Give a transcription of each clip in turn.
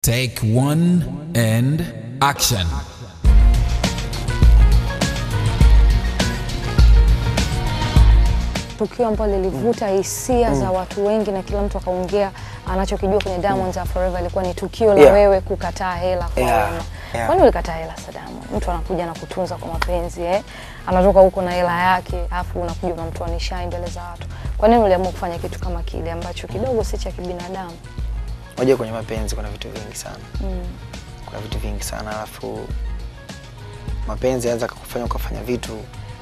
Take one and action. tukio ambalo lilivuta hisia za watu wengi na kila mtu akaongea anachokijua kwenye Diamonds Are Forever ilikuwa ni tukio la Yeah. wewe kukataa hela kwa Yeah. Wema. Yeah. Kwani ulikataa hela Sadamu? Mtu anakuja na kutunza kwa mapenzi eh? Anatoka huko na hela yake, afu unakuja unamtoanisha mbele za watu. Kwa nini uliamua kufanya kitu kama kile ambacho kidogo si cha kibinadamu? Unajua kwenye mapenzi kuna vitu vingi sana. Mm. Kuna vitu vingi sana alafu mapenzi yanaweza kukufanya ukafanya vitu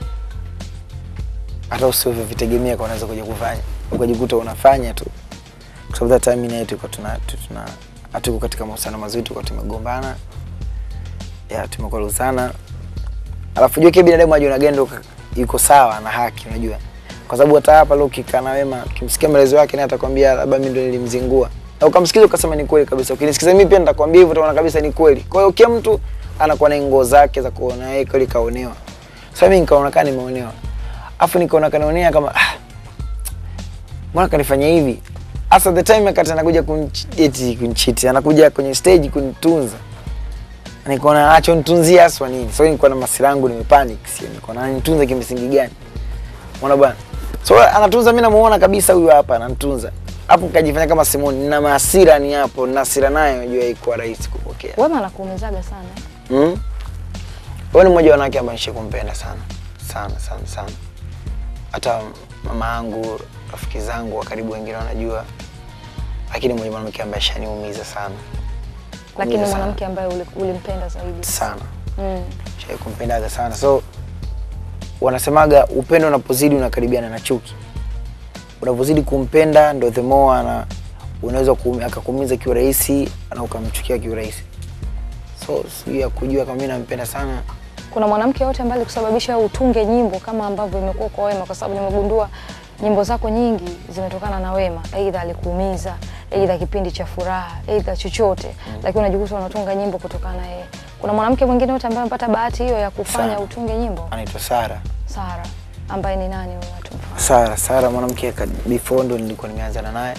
hata usivyovitegemea kwa unaweza kuja kufanya ukajikuta unafanya tu, kwa sababu that time mimi na yeye tulikuwa tuna tu- tuna hatuko katika mahusiano mazuri, tulikuwa tumegombana, ya tumekwaruzana, alafu jua kile binadamu ajiona gani ndo yuko sawa na haki, unajua kwa sababu hata hapa leo ukikaa na Wema ukimsikia maelezo yake, naye atakwambia labda mimi ndo nilimzingua, na ukamsikiza ukasema ni kweli kabisa. Ukinisikiza mimi pia nitakwambia hivyo, utaona kabisa ni kweli. Kwa hiyo kila mtu anakuwa na nguo zake za kuona yeye kweli kaonewa. Sasa mimi nikaona kama nimeonewa, afu nikaona kanaonea kama ah, mbona kanifanya hivi hasa the time akati anakuja kunchiti kunchiti anakuja kwenye stage kunitunza nikaona acho nitunzie haswa nini so nilikuwa na masira yangu nimepanic sio nikaona ananitunza kimsingi gani unaona bwana so anatunza mimi namuona kabisa huyu hapa ananitunza hapo nikajifanya kama Simoni nina mahasira ni hapo nina hasira naye unajua haikuwa rahisi kupokea Wema anakuumizaga sana. Mm. Wewe ni mmoja wa wanawake ambao nishe kumpenda sana sana sana sana. Hata mama yangu, rafiki zangu wa karibu wengine wanajua, lakini mmoja mwanamke ambaye shaniumiza sana Lakini Kuumiza sana. mwanamke ambaye uli- ulimpenda zaidi. sana, Mm. shai kumpendaga sana. So wanasemaga upendo unapozidi unakaribiana na chuki. Unavyozidi kumpenda ndo the more ana unaweza kuumi- akakuumiza kiurahisi na ukamchukia kiurahisi. So sijui ya kujua kama mimi nampenda sana Kuna mwanamke yote ambaye alikusababisha utunge nyimbo kama ambavyo imekuwa kwa Wema, kwa sababu nimegundua nyimbo zako nyingi zimetokana na Wema, aidha alikuumiza, aidha kipindi cha furaha, aidha chochote, lakini unajikuta unatunga nyimbo kutokana na yeye. Kuna mwanamke mwingine yote ambaye amepata bahati hiyo ya kufanya Sana. utunge nyimbo? anaitwa Sara. Sara, ambaye ni nani huyo watu mfahamu? Sara, Sara mwanamke ka- before ndo nilikuwa nimeanzana naye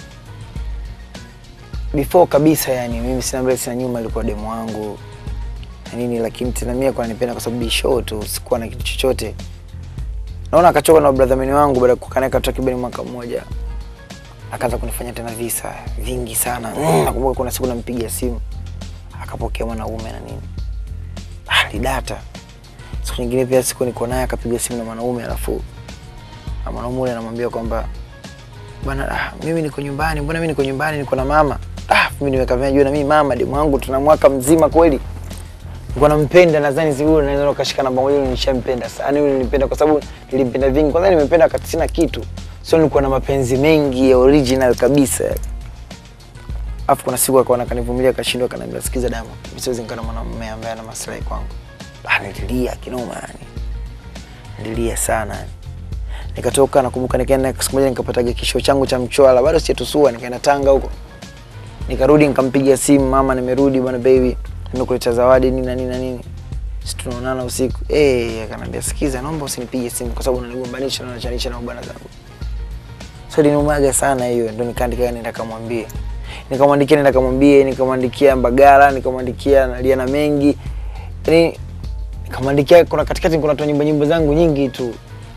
before kabisa, yani mimi sina mbele sina nyuma, alikuwa demu wangu na nini, lakini tena mimi kwa nipenda kwa sababu show tu, sikuwa na kitu chochote. Naona akachoka na brother mimi wangu baada ya kukaa naye takriban mwaka mmoja, akaanza kunifanya tena visa vingi sana. Mm, nakumbuka kuna siku nampigia simu akapokea mwanaume na nini, alidata. Siku nyingine pia siku niko naye akapiga simu na mwanaume alafu na mwanaume ule anamwambia kwamba bwana, ah, mimi niko nyumbani, mbona mimi niko nyumbani, niko na mama. Ah, mimi nimekavia jua na mimi mama demu wangu tuna mwaka mzima kweli. Nilikuwa nampenda nadhani si yule naweza ukashika namba moja nishampenda sana. Yule nilimpenda kwa sababu nilimpenda vingi. Kwanza nimempenda wakati sina kitu. So nilikuwa na mapenzi mengi ya original kabisa. Alafu kuna siku akaona kanivumilia akashindwa akaniambia sikiza damu. Mimi siwezi nikaa na mwanamume ambaye ana maslahi kwangu. Ah, nililia kinoma yani. Nililia sana yani nikatoka nakumbuka nikaenda siku moja nikapataga kisho changu cha mchwala bado sijatusua nikaenda Tanga huko nikarudi nikampigia simu mama nimerudi bwana baby nimekuleta zawadi nini na nini na nini si tunaonana usiku eh akanambia sikiza naomba usinipige simu kwa sababu unanigombanisha na unachanisha na bwana zangu so liniumaga sana hiyo ndo nikaandika nenda kamwambie nikamwandikia nenda kamwambie nikamwandikia Mbagala nikamwandikia nalia na mengi yani nikamwandikia kuna katikati kuna toa nyimbo nyimbo zangu nyingi tu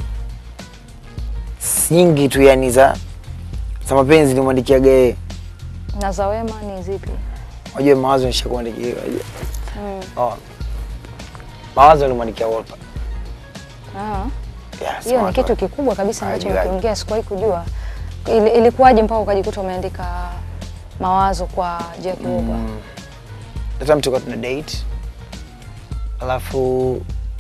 nyingi tu yani za za mapenzi nimwandikiaga yeye. Na za Wema ni zipi? Unajua mawazo nishakuandikia. unajua. Mm. Oh. Mawazo nilimwandikia Wolper. Ah. Yes. Hiyo ni mawazo. kitu kikubwa kabisa ambacho Hajuaje. ukiongea sikuwahi kujua. Ili, ilikuwaje mpaka ukajikuta umeandika mawazo kwa Jackie Wolper? Mm. That time tulikuwa tuna date. Alafu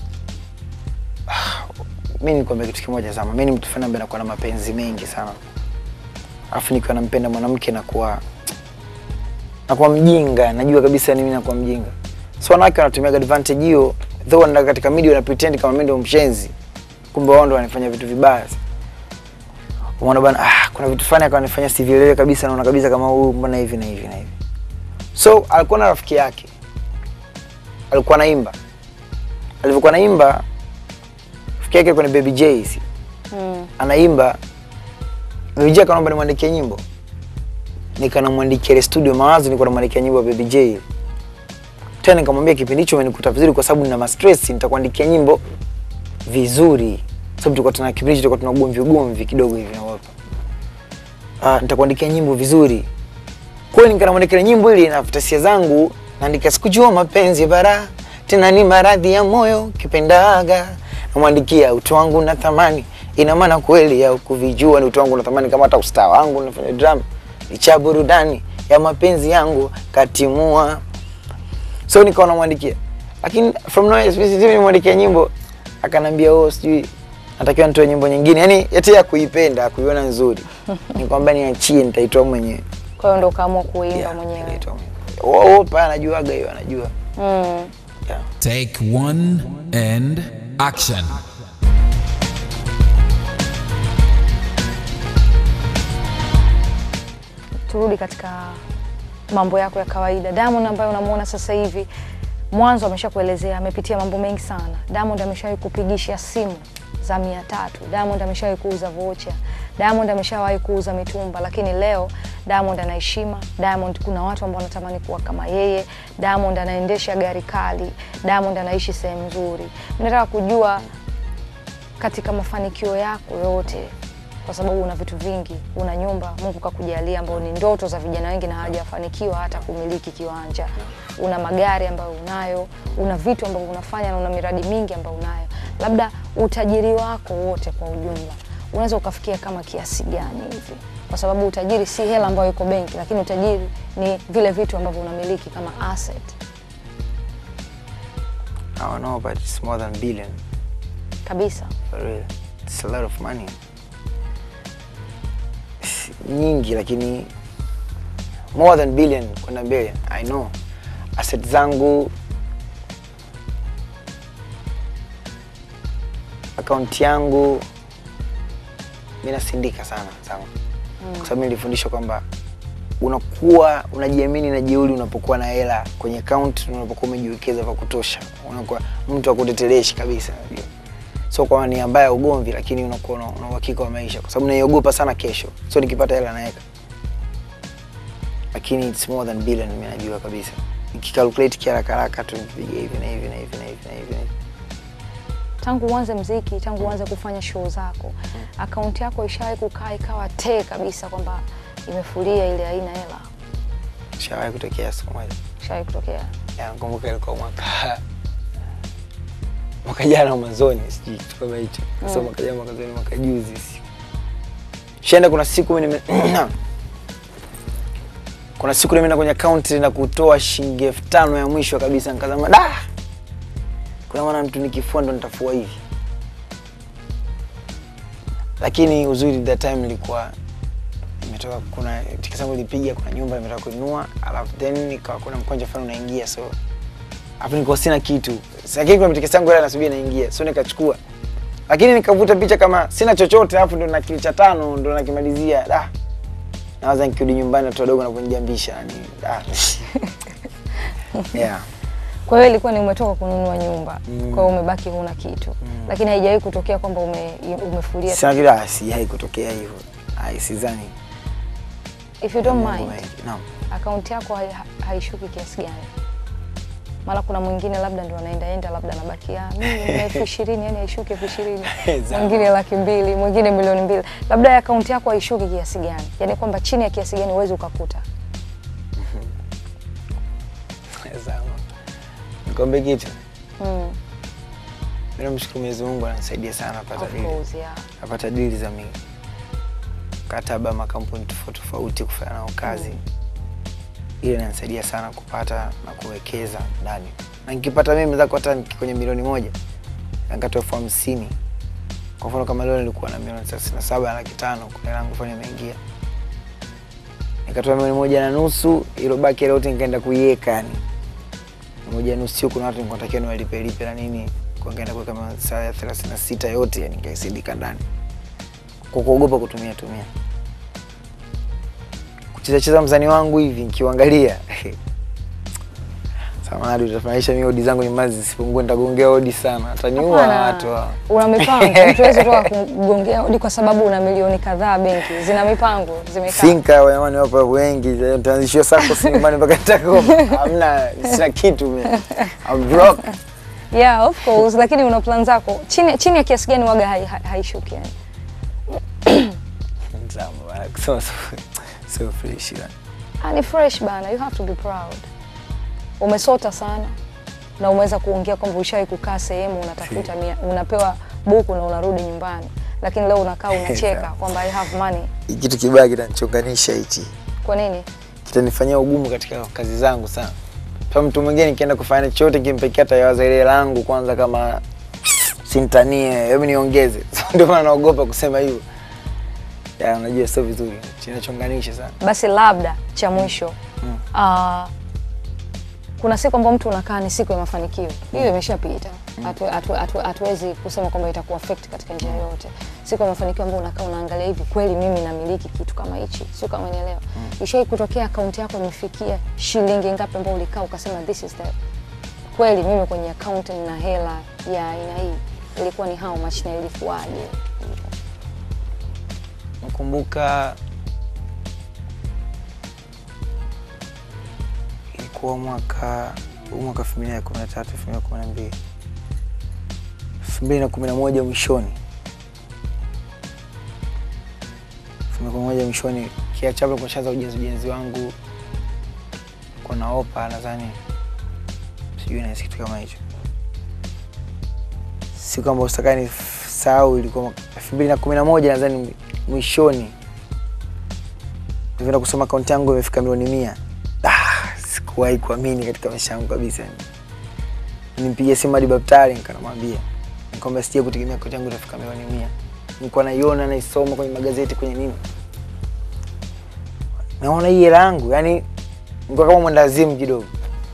ah, mimi nikwambia kitu kimoja sana. Mimi ni mtu fulani ambaye nakuwa na mapenzi mengi sana. Alafu nikiwa nampenda mwanamke nakuwa nakuwa mjinga, najua kabisa ni mimi nakuwa mjinga. So wanawake wanatumia advantage hiyo, though wanaenda katika media wana pretend kama mimi ndio mshenzi. Kumbe wao ndio wanafanya vitu vibaya. Umeona bwana, ah, kuna vitu fulani akanifanya sivielewe kabisa, naona kabisa kama huyu mbona hivi na hivi na hivi. So alikuwa na rafiki yake, alikuwa naimba. Alivyokuwa naimba, rafiki yake kwenye Baby J, Mm. anaimba Baby J akaomba nimwandikie nyimbo. nikanamwandikia ile studio mawazo, nilikuwa namwandikia nyimbo ya Baby J. Tena nikamwambia kipindi hicho umenikuta vizuri, kwa sababu nina ma stress, nitakuandikia nyimbo vizuri, sababu tulikuwa tuna kipindi hicho tulikuwa tuna ugomvi ugomvi kidogo hivi na wapa. Ah, nitakuandikia nyimbo vizuri. Kwa hiyo nikanamwandikia nyimbo ile na futasia zangu, naandika sikujua mapenzi bara tena ni maradhi ya moyo kipendaga, namwandikia utu wangu na thamani, ina maana kweli ya kuvijua ni utu wangu na thamani, kama hata ustaa wangu nafanya drama licha burudani ya mapenzi yangu katimua. So nikawa namwandikia, lakini from nowhere specifically nimwandikia nyimbo, akanambia oh, sijui natakiwa nitoe nyimbo nyingine, yani eti ya kuipenda kuiona nzuri, nikwambia niachie, nitaitoa mwenyewe. Kwa hiyo ndo ukaamua kuimba Yeah, mwenyewe. nitaitoa mwenyewe. Oh, oh, pa anajuaga hiyo, anajua Mm. yeah. Take one and action. turudi katika mambo yako ya kawaida. Diamond ambaye unamuona sasa hivi, mwanzo ameshakuelezea amepitia mambo mengi sana. Diamond ameshawahi kupigisha simu za mia tatu. Diamond ameshawahi kuuza vocha. Diamond ameshawahi kuuza mitumba, lakini leo Diamond ana heshima. Diamond kuna watu ambao wanatamani kuwa kama yeye. Diamond anaendesha gari kali. Diamond anaishi sehemu nzuri. Nataka kujua katika mafanikio yako yote, kwa sababu una vitu vingi, una nyumba Mungu kakujalia, ambayo ni ndoto za vijana wengi na hawajafanikiwa hata kumiliki kiwanja. Una magari ambayo unayo, una vitu ambavyo unafanya na una miradi mingi ambayo unayo. Labda utajiri wako wote kwa ujumla unaweza ukafikia kama kiasi gani hivi? Kwa sababu utajiri si hela ambayo iko benki, lakini utajiri ni vile vitu ambavyo unamiliki kama asset I don't know, but it's more than billion kabisa. for real. It's a lot of money. Si nyingi lakini more than billion kwenda billion. I know. Asset zangu akaunti yangu mi nasindika sana sana kwa sababu nilifundishwa kwamba unakuwa unajiamini na jeuri unapokuwa na hela kwenye account na unapokuwa umejiwekeza vya kutosha, unakuwa mtu akuteteleshi kabisa, unajua. So kwa nia mbaya ya ugomvi, lakini unakuwa una una uhakika wa maisha, kwa sababu naiogopa sana kesho. So nikipata hela naweka, lakini it's more than billion, mimi najua kabisa. Nikikalculate kiharaka haraka tu nikipiga hivi na hivi na hivi na hivi na hivi na hivi tangu uanze mziki, tangu uanze kufanya show zako, akaunti yako ishawahi kukaa ikawa tee kabisa kwamba imefulia ile haina hela? shawahi kutokea siku moja. Ishawahi kutokea? Ya, nakumbuka ilikuwa mwaka mwaka jana mwanzoni, sijui kitu kama hicho. So mwaka jana mwaka jana mwaka juzi si. Shenda kuna siku mimi nime kuna siku nimeenda kwenye account na kutoa shilingi elfu tano ya mwisho kabisa, nikasema da, kuna maana mtu nikifua ndo nitafua hivi, lakini uzuri that time nilikuwa nimetoka kuna tiketi yangu ilipiga, kuna nyumba nimetoka kununua, alafu then nikawa kuna mkwanja fulani unaingia, so alafu nilikuwa sina kitu, lakini kuna tiketi yangu ile nasubiri inaingia, so nikachukua, lakini nikavuta picha kama sina chochote, alafu ndo na kili cha tano ndo nakimalizia. Da, nawaza nikirudi nyumbani watoto wadogo nakunijambisha yani, da yeah. Kwa hiyo ilikuwa ni umetoka kununua nyumba, kwa hiyo umebaki huna kitu, lakini haijawahi kutokea kwamba ume, umefulia. Sina kile, ah, sijai kutokea hivyo, ai sidhani. If you don't Mambo mind, mengi. Naam. akaunti yako hai- haishuki kiasi gani? Mara kuna mwingine labda ndo anaenda enda labda anabakia mimi nina elfu ishirini yani haishuki elfu ishirini Sawa. mwingine laki mbili mwingine milioni mbili labda ya akaunti yako haishuki kiasi gani? Yani kwamba chini ya kiasi gani huwezi ukakuta? Sawa. Nikwambie kitu, Mm, mimi namshukuru Mwenyezi Mungu ananisaidia sana napata of dili. course, yeah. napata dili za mi mkataba makampuni tofauti tofauti kufanya nao kazi ile inanisaidia sana kupata na kuwekeza ndani na nikipata mimi zako hata niki- kwenye milioni moja nikatoa elfu hamsini kwa mfano kama leo nilikuwa na milioni thelathini na saba na laki tano kuna langu fanya imeingia nikatoa milioni moja na nusu ilobaki ile yote nikaenda kuiweka yani moja na nusu sio kuna watu nilikuwa natakiwa niwalipe lipe na nini kwa nikaenda kuweka masaa ya thelathini na sita yote yani nikaisindika ndani kwa kuogopa kutumia tumia kucheza cheza mzani wangu hivi nikiuangalia Samahani, utafananisha mimi odi zangu nyumbani zisipungue, nitagongea odi sana, ataniua Hapana, watu hao. una mipango. Mtu hawezi toka kugongea hodi kwa sababu una milioni kadhaa benki, zina mipango, zimekaa. Sinka jamani, wapo wengi, nitaanzishia sako si nyumbani mpaka nitakoma. Hamna, sina kitu mimi. I'm broke. Yeah, of course, lakini una plan zako chini chini ya kiasi gani waga hai- hai- haishuki yani? Mtamu, bana, kusema so, so fresh bana. Ah, ni fresh bana, you have to be proud. Umesota sana na umeweza kuongea kwamba ushawahi kukaa sehemu unatafuta mia, unapewa buku na unarudi nyumbani, lakini leo unakaa unacheka kwamba I have money. Hii Kitu kibaya kitanichonganisha hichi, Kwa nini? kitanifanyia ugumu katika kazi zangu sana. Kwa mtu mwingine nikienda kufanya chochote kimpekea tayawaza ile langu kwanza, kama sintanie, hebu niongeze. Ndio maana naogopa kusema hivyo. Ya, unajua sio vizuri, kinachonganisha sana. Basi labda cha mwisho Mm. ah, kuna siku ambayo mtu unakaa ni siku ya mafanikio, hiyo imeshapita. Hatu- hatu- hatu- Hatuwezi kusema kwamba itakuwa affect katika njia yoyote. Siku ya mafanikio ambayo unakaa unaangalia hivi, kweli mimi namiliki kitu kama hichi, sio kama unielewa. Ishai kutokea akaunti yako imefikia shilingi ngapi ambayo ulikaa ukasema this is the kweli mimi kwenye account nina hela ya aina hii, ilikuwa ni how much na ilikuwaje? Nakumbuka ilikuwa mwaka huu mwaka elfu mbili na kumi na tatu elfu mbili na kumi na mbili elfu mbili na kumi na moja mwishoni elfu mbili na kumi na moja mwishoni kiachapo kushaanza ujenzi ujenzi wangu kwa naopa nadhani sijui nahisi kitu kama hicho siku ambayo sitaka ni sahau ilikuwa mwaka elfu mbili na kumi na moja nadhani mwishoni nivyoenda kusoma akaunti yangu imefika milioni mia ah, sikuwahi kuamini katika maisha yangu kabisa nimpigia simu hadi daktari nikanamwambia nikwamba sija kutegemea akaunti yangu itafika milioni mia nilikuwa naiona naisoma kwenye magazeti kwenye nini naona hii hela yangu yani nilikuwa kama mwendazimu kidogo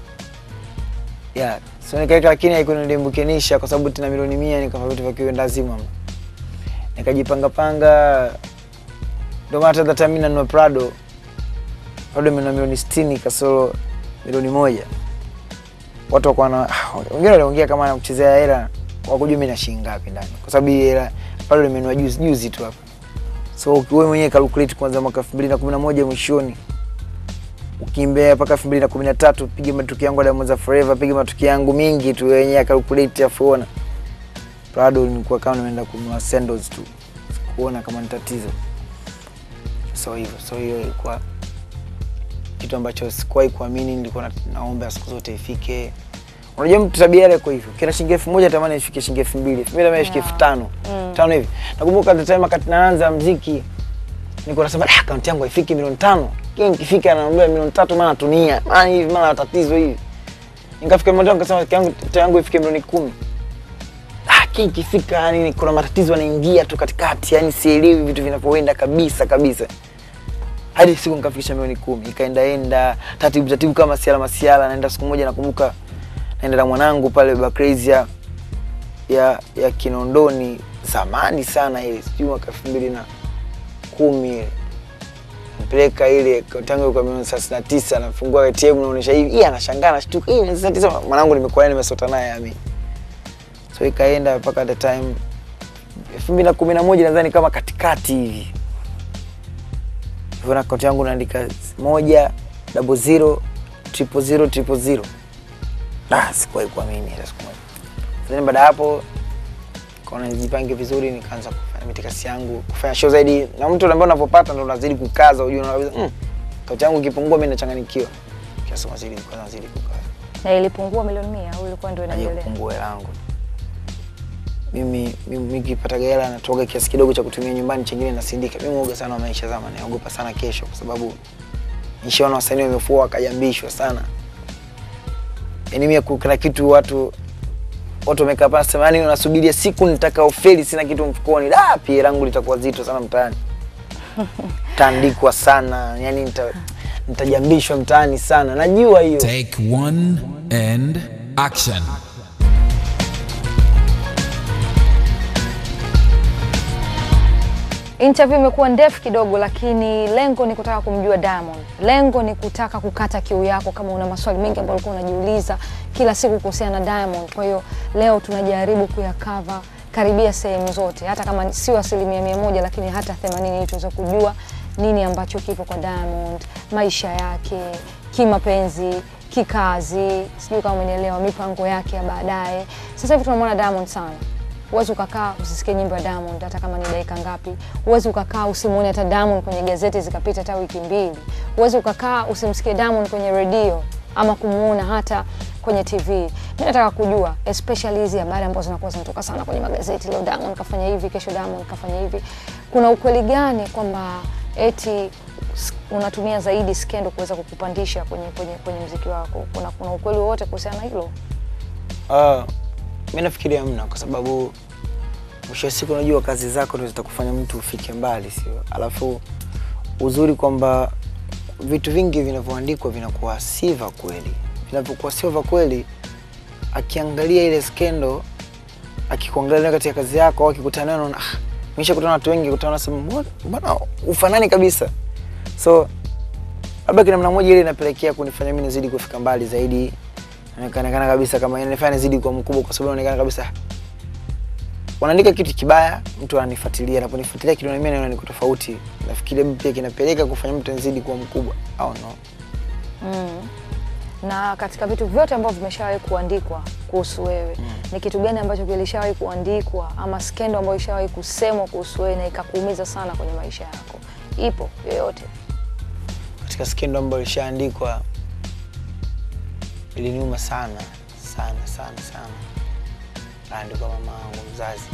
yeah. so nikaeka lakini haikunidembukenisha kwa sababu tena milioni mia nikafanya vitu vya kiwendazimu ama nikajipanga panga ndio maana hata time mimi nanunua Prado Prado imenunua milioni 60 kasoro milioni moja watu wakawa na wengine waliongea kama nakuchezea hela wakujua mimi na shilingi ngapi ndani kwa sababu hii hela Prado imenunua juzi juzi tu hapa so wewe mwenyewe calculate kwanza mwaka 2011 mwishoni ukimbea mpaka 2013 piga matukio yangu ya Diamonds Are Forever piga matukio yangu mingi tu wenyewe calculate afu ona Prado nilikuwa kama nimeenda kununua sandals tu kuona kama ni tatizo so hivyo so hiyo ilikuwa kitu ambacho sikuwahi kuamini nilikuwa na, naomba siku zote ifike unajua mtu tabia yake kwa hivyo kila shilingi elfu moja tamani ifike shilingi elfu mbili elfu mbili tamani ifike elfu tano tano hivi nakumbuka the time wakati naanza mziki nilikuwa nasema ah akaunti yangu haifiki milioni tano kile nikifika anaambia milioni tatu maana tunia maana hivi maana tatizo hivi nikafika milioni tano nikasema yangu yangu ifike milioni kumi lakini ikifika yani kuna matatizo yanaingia tu katikati, yani sielewi vitu vinavyoenda kabisa kabisa, hadi siku nikafikisha milioni kumi, ikaendaenda taratibu taratibu kama masiala masiala. Naenda siku moja, nakumbuka naenda na mwanangu pale Bakrazia ya ya Kinondoni, zamani sana ile, sijui mwaka elfu mbili na kumi ile mpeleka ile akaunti yangu kwa milioni thelathini na tisa nafungua ATM naonyesha hivi, hii anashangaa anashtuka, hii milioni thelathini na tisa mwanangu nimekuwa naye nimesota naye ami so ikaenda mpaka the time elfu mbili na kumi na moja nadhani kama katikati hivi hivyo na akaunti yangu naandika moja double zero triple zero triple zero ah, sikuwahi kuamini hata siku moja then baada ya hapo kaona nijipange vizuri nikaanza kufanya mitikasi yangu kufanya show zaidi na mtu ambaye unavyopata ndo unazidi kukaza ujue unaweza mm, akaunti yangu ikipungua mimi nachanganyikiwa kiasi nazidi kukaza nazidi kukaza Na ilipungua milioni mia au ilikuwa ndio naje inaendelea? kupungua hela yangu mimi mimi nikipata hela natoga kiasi kidogo cha kutumia nyumbani, chengine nasindika. Mimi muoga sana wa maisha zama, naogopa sana kesho, kwa sababu nishaona wasanii wamefua wakajambishwa sana. Yaani mimi kuna kitu watu watu wamekaa pale sema, yani unasubiria siku nitakaofeli, sina kitu mfukoni, da pia langu litakuwa zito sana mtaani, taandikwa sana, yani nita nitajambishwa mtaani sana, najua hiyo. Take one and action. Interview imekuwa ndefu kidogo, lakini lengo ni kutaka kumjua Diamond. Lengo ni kutaka kukata kiu yako, kama una maswali mengi ambayo ulikuwa unajiuliza kila siku kuhusiana na Diamond. Kwa hiyo leo tunajaribu kuyakava karibia sehemu zote, hata kama sio asilimia mia moja, lakini hata themanini, ili tuweze kujua nini ambacho kipo kwa Diamond, maisha yake kimapenzi, kikazi, sijui kama umenielewa, mipango yake ya baadaye. Sasa hivi tunamwona Diamond sana Huwezi ukakaa usisikie nyimbo ya Diamond hata kama ni dakika ngapi. Huwezi ukakaa usimuone hata Diamond kwenye gazeti zikapita hata wiki mbili. Huwezi ukakaa usimsikie Diamond kwenye redio ama kumuona hata kwenye TV. Mimi nataka kujua especially hizi habari ambazo zinakuwa zinatoka sana kwenye magazeti, leo Diamond kafanya hivi, kesho Diamond kafanya hivi. Kuna ukweli gani kwamba eti s- unatumia zaidi skendo kuweza kukupandisha kwenye kwenye kwenye muziki wako? Kuna kuna ukweli wowote kuhusiana na hilo? Uh, mi nafikiria mna kwa sababu mwisho wa siku unajua kazi zako ndio zitakufanya mtu ufike mbali, sio? Alafu uzuri kwamba vitu vingi vinavyoandikwa vinakuwa si vya kweli. Vinavyokuwa sio vya kweli, akiangalia ile skendo, akikuangalia katika kazi yako au akikutana nayo, anaona ah, nimeshakutana na watu wengi, kutana nasema mbona mbona ufanani kabisa. So labda kina namna moja ile inapelekea kunifanya mimi nizidi kufika mbali zaidi inaonekana kabisa kama inanifanya nizidi kuwa mkubwa kwa sababu inaonekana kabisa wanaandika kitu kibaya, mtu ananifuatilia, anaponifuatilia kitu na mimi naona niko tofauti, nafikiri labda pia kinapeleka kufanya mtu nizidi kuwa mkubwa au no. Mm. Na katika vitu vyote ambavyo vimeshawahi kuandikwa kuhusu wewe ni kitu gani ambacho kilishawahi kuandikwa ama skendo ambayo ishawahi kusemwa kuhusu wewe na ikakuumiza sana kwenye maisha yako? Ipo yoyote? Katika skendo ambayo ilishaandikwa iliniuma sana sana sana sana, kaandikwa mama yangu mzazi,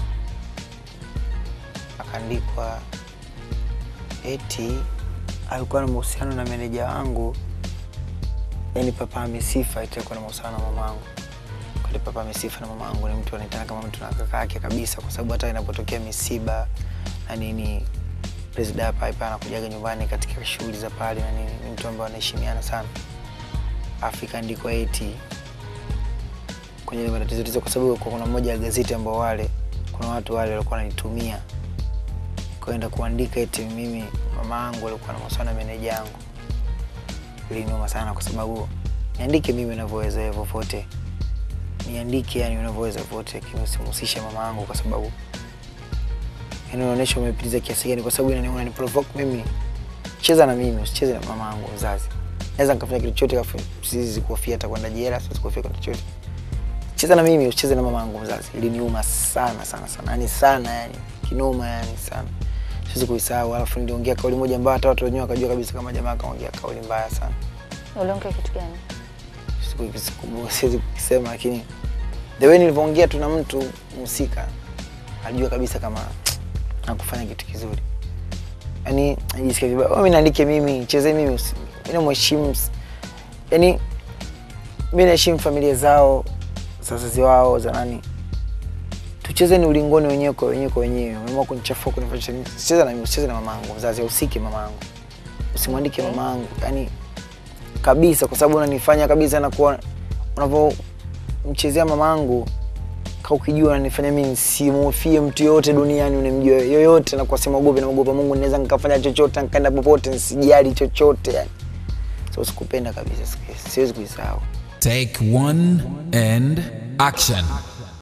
akaandikwa eti alikuwa na mahusiano na meneja wangu yani papa amesifa eti alikuwa na mahusiano na mamangu kwani papa amesifa na mamangu ni mtu anaitana kama mtu na kaka yake kabisa kwa sababu hata inapotokea misiba na nini presida hapa hapa anakujaga nyumbani katika shughuli za pale na nini ni mtu ambaye anaheshimiana sana Afrika ndiko eti kwenye ile matatizo tatizo, kwa sababu kwa kuna mmoja ya gazeti ambao wale kuna watu wale walikuwa wananitumia kwenda kuandika eti mimi mama yangu alikuwa na mahusiano na meneja yangu. Iliniuma sana kwa sababu niandike mimi ninavyoweza hivyo vote, niandike yani unavyoweza vote, lakini usimhusishe mama yangu kwa sababu yani unaonyesha umepitiza kiasi gani, kwa sababu inani unani provoke mimi. Cheza na mimi, usicheze na mama yangu mzazi. Naweza nikafanya kitu chochote, kafu siwezi kuhofia hata kwenda jela, siwezi kuhofia kwa chochote. Cheza na mimi, usicheze na mama yangu mzazi. Iliniuma sana sana sana, yani sana, yani kinoma, yani sana siwezi kuisahau. Alafu niliongea kauli moja ambayo hata watu wenyewe wakajua kabisa kama jamaa kaongea kauli mbaya sana. Uliongea kitu gani? Siku- siku- siwezi kukisema, lakini the way nilivyoongea tu na mtu mhusika alijua kabisa kama nakufanya kitu kizuri, yani najisikia vibaya. "Oh, Mimi naandike mimi, cheze mimi, usi- mimi namheshimu, yani mimi naheshimu familia zao za wazazi wao za nani, tucheze ni ulingoni wenyewe kwa wenyewe kwa wenyewe. Umeamua kunichafua kunifanya nini? Cheza na mimi, usicheze na mamangu mzazi, usike mamangu, usimwandike Okay. mamangu, yani kabisa, kwa sababu unanifanya kabisa nakuwa unavyomchezea mamangu ka ukijua unanifanya mimi nisimhofie mtu yoyote duniani unamjua yoyote, na kwa sema ogope na ogopa Mungu, naweza nikafanya chochote nikaenda popote nisijali chochote yani. So sikupenda kabisa, siku- siwezi kuisahau. Take one and action.